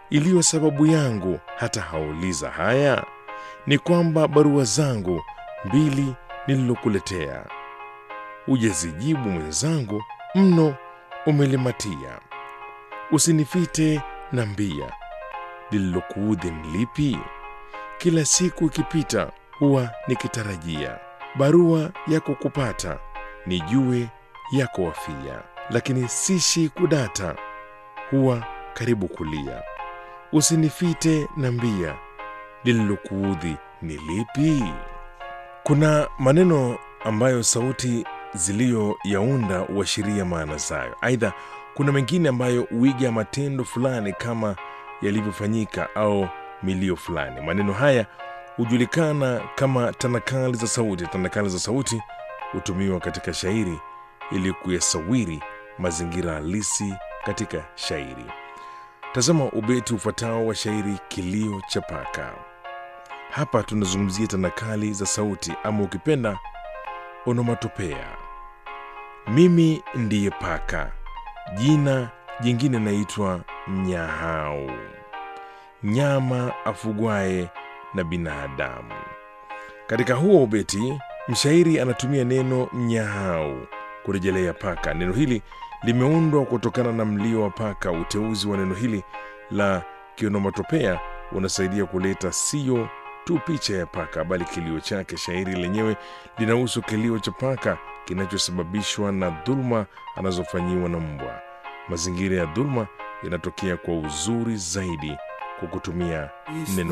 iliyo sababu yangu hata hauliza haya ni kwamba barua zangu mbili nililokuletea ujazijibu mwenzangu mno umelimatia usinifite na mbia lililokuudhi ni lipi kila siku ikipita huwa nikitarajia barua yako kupata nijue yako wafia lakini sishi kudata huwa karibu kulia usinifite na mbia lililokuudhi ni lipi kuna maneno ambayo sauti ziliyoyaunda huashiria maana zayo aidha kuna mengine ambayo huiga matendo fulani kama yalivyofanyika au milio fulani maneno haya hujulikana kama tanakali za sauti tanakali za sauti hutumiwa katika shairi ili kuyasawiri mazingira halisi katika shairi tazama ubeti ufuatao wa shairi kilio cha paka hapa tunazungumzia tanakali za sauti ama ukipenda onomatopea mimi ndiye paka jina jingine naitwa mnyahau nyama afugwaye na binadamu katika huo ubeti mshairi anatumia neno mnyahau kurejelea paka neno hili limeundwa kutokana na mlio wa paka uteuzi wa neno hili la kionomatopea unasaidia kuleta sio tu picha ya paka bali kilio chake shairi lenyewe linahusu kilio cha paka kinachosababishwa na dhuluma anazofanyiwa na mbwa mazingira ya dhuluma yanatokea kwa uzuri zaidi kwa kutumia neno